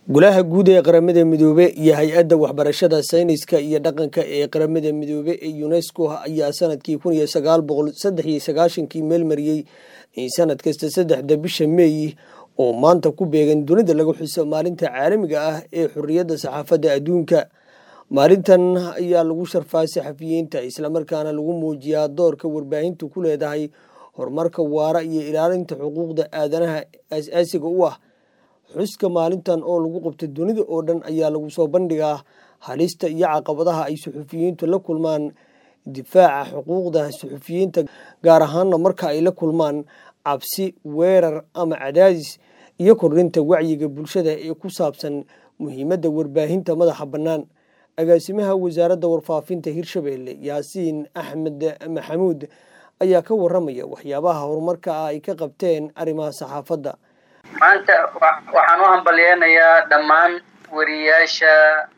golaha guud ee qaramada midoobe iyo hay-adda waxbarashada sayniska iyo dhaqanka ee qaramada midoobe ee unesco ayaa sanadkii kun iyo sagaal boqol saddex iyo sagaashankii meel mariyey in sanad kasta saddexda bisha meey oo maanta ku beegan dunida lagu xuso maalinta caalamiga ah ee xorriyadda saxaafadda adduunka maalintan ayaa lagu sharfaa saxafiyiinta islamarkaana lagu muujiyaa doorka warbaahintu ku leedahay horumarka waara iyo ilaalinta xuquuqda aadanaha aas-aasiga u ah xuska maalintan oo lagu qabto dunida oo dhan ayaa lagu soo bandhigaa halista iyo caqabadaha ay suxufiyiintu la kulmaan difaaca xuquuqda suxufiyiinta gaar ahaana marka ay la kulmaan cabsi weerar ama cadaadis iyo kordhinta wacyiga bulshada ee ku saabsan muhiimadda warbaahinta madaxa bannaan agaasimaha wasaaradda warfaafinta hirshabeelle yaasiin axmed maxamuud ayaa ka waramaya waxyaabaha horumarka ah ay ka qabteen arrimaha saxaafadda maanta waxaan u hambalyeynayaa dhammaan wariyaasha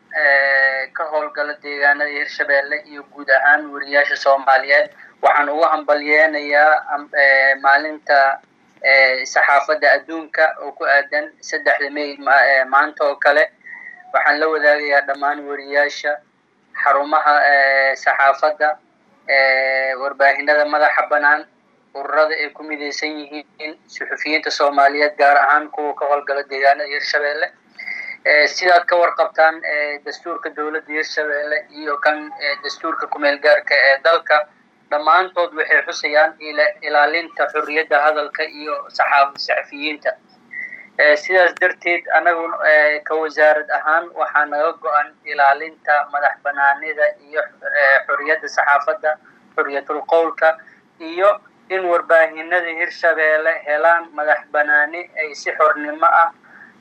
ka howlgala deegaanada hirshabeelle iyo guud ahaan wariyaasha soomaaliyeed waxaan ugu hambalyeynayaa maalinta saxaafadda adduunka oo ku aadan saddexda may maanta oo kale waxaan la wadaagayaa dhammaan wariyaasha xarumaha saxaafadda warbaahinada madaxa bannaan ururada ay ku midaysan yihiin suxufiyiinta soomaaliyeed gaar ahaan kuwa ka howlgala deegaanada hirshabeelle sidaad ka warqabtaan dastuurka dowladda hirshabeelle iyo kan dastuurka kumeel gaarka ee dalka dhammaantood waxay xusayaan ilaalinta xorriyadda hadalka iyo saxafiyiinta sidaas darteed anagu ka wasaarad ahaan waxaa naga go-an ilaalinta madax banaanida iyo xorriyadda saxaafadda xorriyatul qowlka iyo in warbaahinada hirshabeelle helaan madax banaani ay si xornimo ah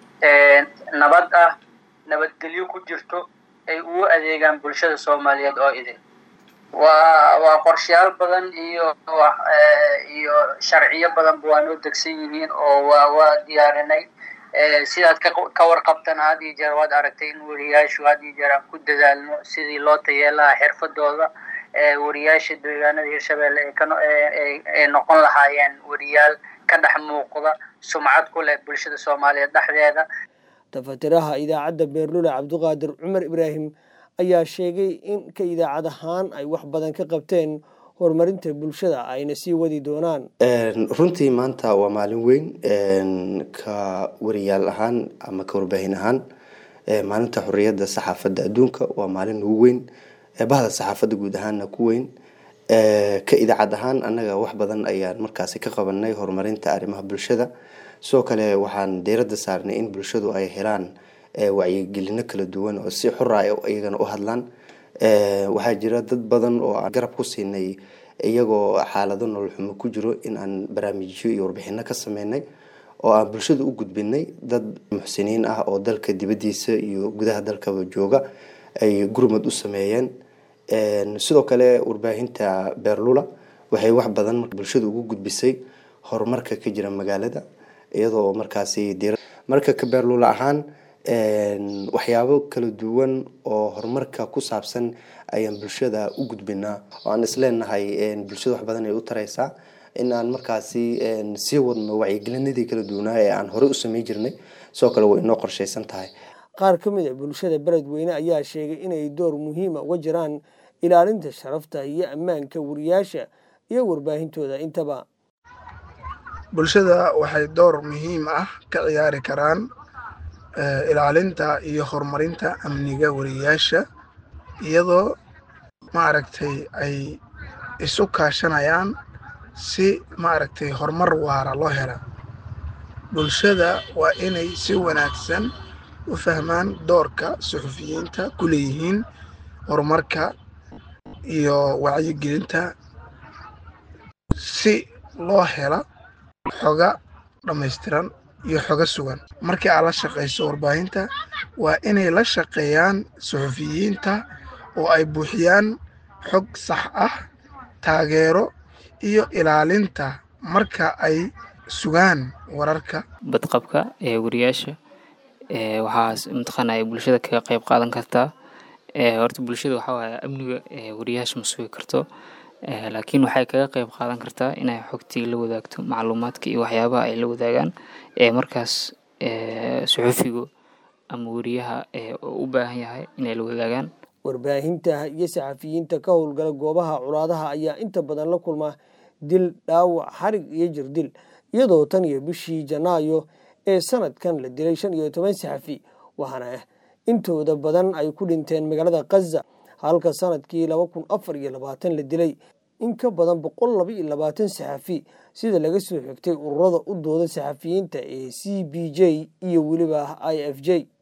nabad ah nabadgelyo ku jirto ay ugu adeegaan bulshada soomaaliyeed oo idin waa waa qorshayaal badan iyo iyo sharciyo badanba waa noo degsan yihiin oo waa waa diyaarinay sidaad ka warqabtan had iyo jeer waad aragtay in wariyaashu had iyo jeer aan ku dadaalno sidii loo tayeelaha xirfadooda wariyaasha deegaanada hirshabeelle ay noqon lahaayeen wariyaal ka dhex muuqda sumcad ku leh bulshada soomaaliyeed dhexdeeda tafatiraha idaacadda beerlula cabdiqaadir cumar ibraahim ayaa sheegay in ka idaacad ahaan ay wax badan ka qabteen horumarinta bulshada ayna sii wadi doonaan runtii maanta waa maalin weyn ka wariyaal ahaan ama ka warbaahin ahaan maalinta xorriyadda saxaafadda adduunka waa maalin ugu weyn bahda saxaafadda guud ahaanna ku weyn ka idaacad ahaan annaga wax badan ayaan markaasi ka qabanay horumarinta arrimaha bulshada sidoo kale waxaan diiradda saarnay in bulshadu ay helaan wacyigelino kala duwan oo si xora ay iyagana u hadlaan waxaa jira dad badan oo aan garab ku siinay iyagoo xaalado nolol xumo ku jiro in aan barnaamijyo iyo warbixino ka sameynay oo aan bulshada u gudbinay dad muxsiniin ah oo dalka dibaddiisa iyo gudaha dalkaba jooga ay gurmad u sameeyeen sidoo kale warbaahinta beerlula waxay wax badan bulshada ugu gudbisay horumarka ka jira magaalada iyadoo markaasi marka ka beerlula ahaan waxyaabo kala duwan oo horumarka ku saabsan ayaan bulshada u gudbinaa oo aan isleenahay bulshada wax badan ay u tareysaa in aan markaasi sii wadno wacyigelinadii kala duwanaa ee aan horey u samey jirnay sidoo kale way inoo qorsheysan tahay qaar ka mid a bulshada beledweyne ayaa sheegay inay door muhiima uga jiraan ilaalinta sharafta iyo ammaanka wariyaasha iyo warbaahintooda intaba bulshada waxay door muhiim ah ka ciyaari karaan ilaalinta iyo horumarinta amniga wariyaasha iyadoo maaragtay ay isu kaashanayaan si maaragtay horumar waara loo hela bulshada waa inay si wanaagsan u fahmaan doorka suxufiyiinta ku leeyihiin horumarka iyo wacyigelinta si loo hela xoga dhammaystiran iyo xogo sugan markii aad la shaqayso warbaahinta waa inay la shaqeeyaan suxufiyiinta oo ay buuxiyaan xog sax ah taageero iyo ilaalinta marka ay sugaan wararka badqabka ee wariyaasha waxaa mataqaana ay bulshada kaga qayb qaadan kartaa horta bulshada waxaa waaye amniga wariyaasha ma sugi karto laakiin waxay kaga qayb qaadan kartaa inay xogtii la wadaagto macluumaadka iyo waxyaabaha ay la wadaagaan ee markaas suxufigu ama weriyaha u baahan yahay inay la wadaagaan warbaahinta iyo saxafiyiinta ka howlgala goobaha colaadaha ayaa inta badan la kulma dil dhaawac xarig iyo jirdil iyadoo tan iyo bishii janaayo ee sanadkan la dilay shan iyo toban saxafi waxaana intooda badan ay ku dhinteen magaalada khaza halka sanadkii laba kun afar iyo labaatan la dilay in ka badan boqol laba iyo labaatan saxafi sida laga soo xigtay ururada u dooda saxafiyiinta ee c b j iyo weliba i f j